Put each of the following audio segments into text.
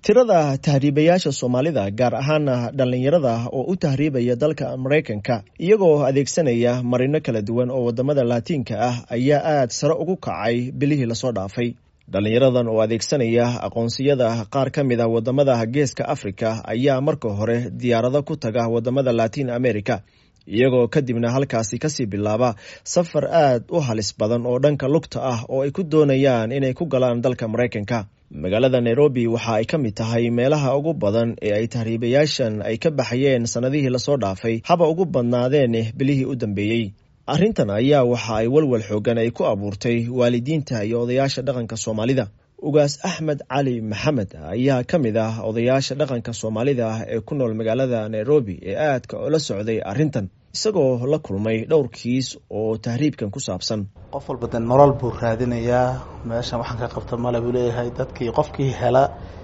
tirada tahriibayaasha soomaalida gaar ahaana dhallinyarada oo u tahriibaya dalka maraykanka iyagoo adeegsanaya marino kala duwan oo wadamada laatiinka ah ayaa aad sare ugu kacay bilihii lasoo dhaafay dhallinyaradan oo adeegsanaya aqoonsiyada qaar ka mid a wadamada geeska afrika ayaa marka hore diyaarado ku taga wadamada latiin america iyagoo kadibna halkaasi kasii bilaaba safar aad u halis badan oo dhanka lugta ah oo ay ku doonayaan inay ku galaan dalka maraykanka magaalada nairobi waxa ay ka mid tahay meelaha ugu badan ee ay tahriibayaashan ay ka baxayeen sannadihii lasoo dhaafay haba ugu badnaadeen bilihii u dambeeyey arrintan ayaa waxa ay walwal xoogan ay ku abuurtay waalidiinta iyo odayaasha dhaqanka soomaalida ugaas axmed cali maxamed ayaa ka mid ah odayaasha dhaqanka soomaalida ee ku nool magaalada nairobi ee aadka ula socday arrintan isagoo la kulmay dhowr kiis oo tahriibkan ku saabsan qof walba de nolol buu raadinayaa meeshan waxaan ka qabta male buu leeyahay dadkii qofkii hela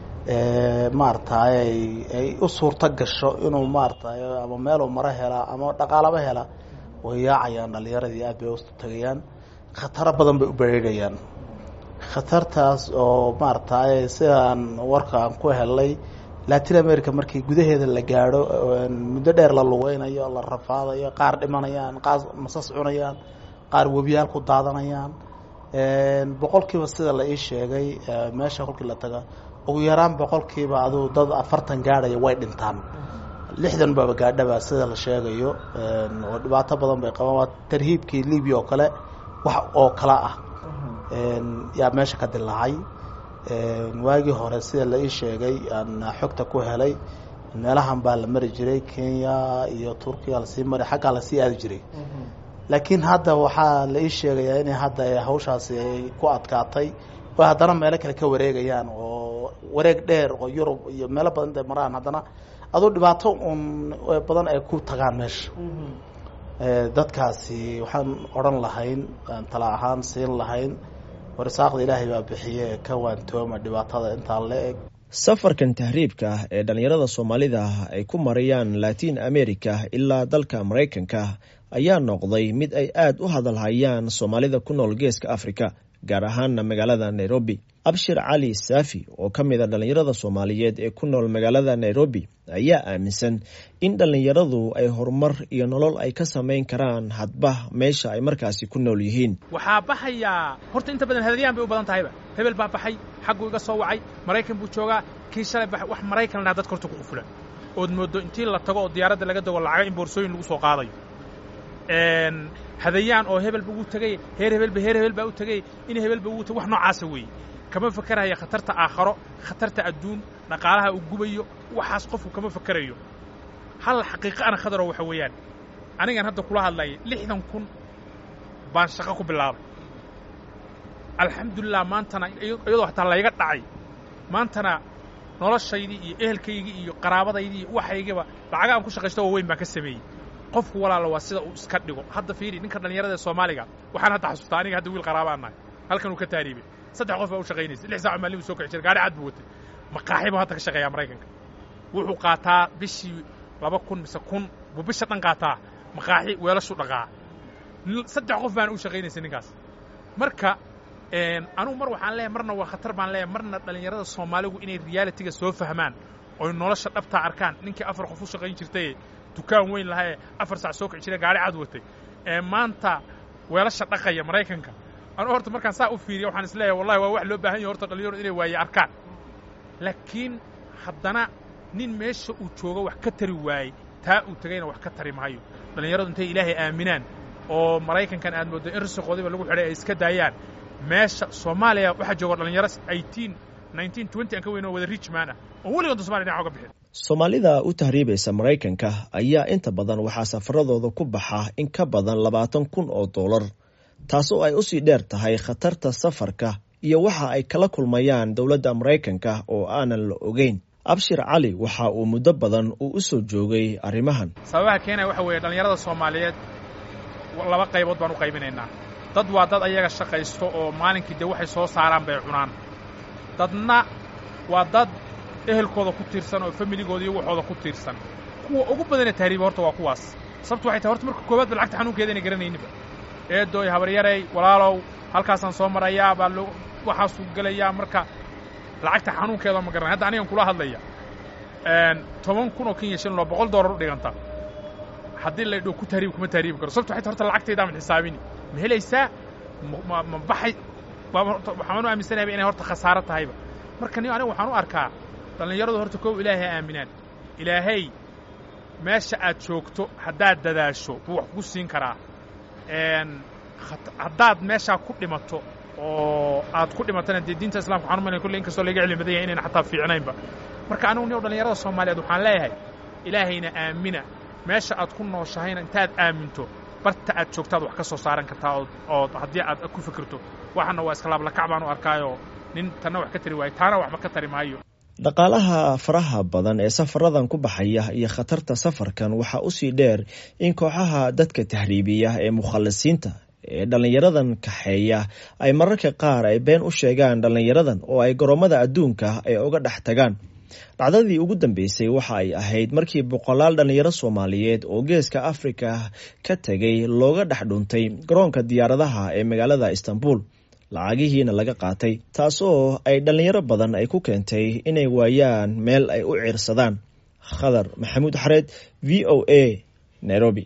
maaragtay ay u suurto gasho inuu maaratay ama meeluu maro hela ama dhaqaalaba hela way yaacayaan dhalinyaradii aad bay u tagayaan khataro badan bay u bereerayaan khatartaas oo maaragtay sidaan warka aan ku helay latin america markii gudaheeda la gaadho muddo dheer la lugeynayo la rafaadayo qaar dhimanayaan qaar masas cunayaan qaar webiyaal ku daadanayaan boqolkiiba sida la ii sheegay meesha kolkii la taga ugu yaraan boqolkiiba aduu dad afartan gaadhaya way dhintaan lixdan baba gaadhaba sida la sheegayo oo dhibaato badan bay qabaan waa tarhiibkii libya oo kale wax oo kala ah yaa meesha ka dilaacay waagii hore sida la ii sheegay aan xogta ku helay meelahan baa la mari jiray kenya iyo turkiya lasii mari xaggaa lasii aadi jiray laakiin hadda waxaa la ii sheegayaa inay hadda hawshaasi ay ku adkaatay oo haddana meelo kale ka wareegayaan oo wareeg dheer oo yurub iyo meelo badan intay maraan haddana aduu dhibaato un badan ay ku tagaan meesha dadkaasi waxaan odhan lahayn tala ahaan siin lahayn warsaaqda ilaahay baa bixiye ka waantooma dhibaatada intaa la eg safarkan tahriibka ee dhallinyarada soomaalida ay ku marayaan latiin america ilaa dalka maraykanka ayaa noqday mid ay aad u hadalhayaan soomaalida ku nool geeska africa gaar ahaana magaalada nairobi abshir cali saafi oo ka mid a dhallinyarada soomaaliyeed ee ku nool magaalada nairobi ayaa aaminsan in dhallinyaradu ay horumar iyo nolol ay ka samayn karaan hadba meesha ay markaasi ku nool yihiin waxaa baxayaa horta inta badan hadalyaan bay u badan tahayba hebel baa baxay xagguu iga soo wacay maraykan buu joogaa kii shalay baxay wax maraykan ladhaha dadka horta ku qufulan ood mooddo intii la tago oo diyaaradda laga dago lacaga in boorsooyin lagu soo qaadayo hadayaan oo hebel ba uu tegay heer hebelba heer hebel baa u tegay in hebelba uu tegay wax noocaasa weeye kama fakeraya khatarta aakharo khatarta adduun dhaqaalaha uu gubayo waxaas qofku kama fakerayo hal xaqiiqa ana khadaro waxa weeyaan anigan hadda kula hadlaya lixdan kun baan shaqo ku bilaabay alxamdulilah maantana iyadoo hataa layga dhacay maantana noloshaydii iyo ehelkaygii iyo qaraabadaydii iyo waxaygiba lacaga aan ku shaqaysto oo weyn baan ka sameeyey qofku walaala waa sida uu iska dhigo hadda fiiri ninka dhallinyarada ee soomaaliga waxaan hadda xasuustaa aniga hadda wiil qaraabaan nahay halkan uu ka taariibay saddex qof baa u shaqaynaysa lix saac maalin buu soo kici jiray gaari cad buu watay maqaaxi buu hadda ka shaqeeyaa maraykanka wuxuu qaataa bishii laba kun mise kun buu bisha dhan qaataa maqaaxi weelashuu dhaqaa saddex qof baana u shaqaynaysa ninkaas marka anugu mar waxaan leeyahay marna waa khatar baan leeyahay marna dhallinyarada soomaaligu inay realitiga soo fahmaan oy nolosha dhabtaa arkaan ninkii afar qof u shaqayn jirtay dukaan weyn lahae afar sac soo kici jira gaari cad watay ee maanta weelasha dhaqaya maraykanka anuu horta markaan saa u fiiriya waxaan is leeyahay wallahi waa wax loo baahan yahy horta dhalinyaro inay waaye arkaan laakiin haddana nin meesha uu joogo wax ka tari waayey taa uu tegayna wax ka tari maayo dhallinyaradu intay ilaahay aaminaan oo maraykankan aad mooddo in risiqoodiba lagu xidhay ay iska daayaan meesha soomaaliya waxaa jooga dhalinyaro eighteen nineteen twenty aan ka weyn oo wada richman ah oo weligoonta somaliya dhinaca uga bixin soomaalida u tahriibaysa maraykanka ayaa inta badan waxaa safaradooda ku baxa in ka badan labaatan kun oo dollar taasoo ay usii dheer tahay khatarta safarka iyo waxa ay kala kulmayaan dowladda maraykanka oo aanan la ogeyn abshir cali waxa uu muddo badan uu u soo joogay arrimahan sababaha keenaya waxa weeye dhallinyarada soomaaliyeed laba qaybood baan u qaybinaynaa dad waa dad ayaga shaqaysto oo maalinkii dee waxay soo saaraan bay cunaan dadna waa dad ehelkooda ku tiirsan oo familigooda iyo waxooda ku tiirsan kuwa ugu badanee tahriiba horta waa kuwaas sababtu waxay tahay horta marka koowaad ba lacagta xanuunkeeda inay garanayninba eedooy habaryarey walaalow halkaasaan soo marayaa baa loo waxaasuu gelayaa marka lacagta xanuunkeeda ma garanay hadda anigan kula hadlaya toban kun oo kenya shilin oo boqol doolar u dhiganta haddii la dho ku tahriib kuma tahriibi karo sababto waxay horta lacagtayda aman xisaabini ma helaysaa ma ma baxay waxaan u aaminsanayaa inay horta khasaaro tahayba marka ni aniga waxaan u arkaa dhallinyaradu horta kow ilaahay aaminaan ilaahay meesha aad joogto haddaad dadaasho buu wax kugu siin karaa haddaad meeshaa ku dhimato oo aad ku dhimatana dee diinta islamka waxaan umalaya kolley inkastoo laga cilmi badan yahay inayna xataa fiicnaynba marka anigu nin dhallinyarada soomaaliyeed waxaan leeyahay ilaahayna aamina meesha aad ku nooshahayna intaad aaminto barta aad joogtaad wax ka soo saaran kartaa ood ood haddii aad ku fikirto waxana waa iska laablakac baan u arkaayoo nin tanna wax ka tari waayo taana waxba ka tari maayo dhaqaalaha faraha badan ee safaradan ku baxaya iyo khatarta safarkan waxaa usii dheer in kooxaha dadka tahriibiya ee mukhallisiinta ee dhallinyaradan kaxeeya ay mararka qaar ay been u sheegaan dhallinyaradan oo ay garoomada adduunka ay uga dhex tagaan dhacdadii ugu dambeysay waxa ay ahayd markii boqolaal dhallinyaro soomaaliyeed oo geeska afrika ka tegay looga dhex dhuntay garoonka diyaaradaha ee magaalada istanbul lacagihiina laga qaatay taasoo ay dhallinyaro badan ay ku keentay inay waayaan meel ay u ciirsadaan khadar maxamuud xareed v o a nairobi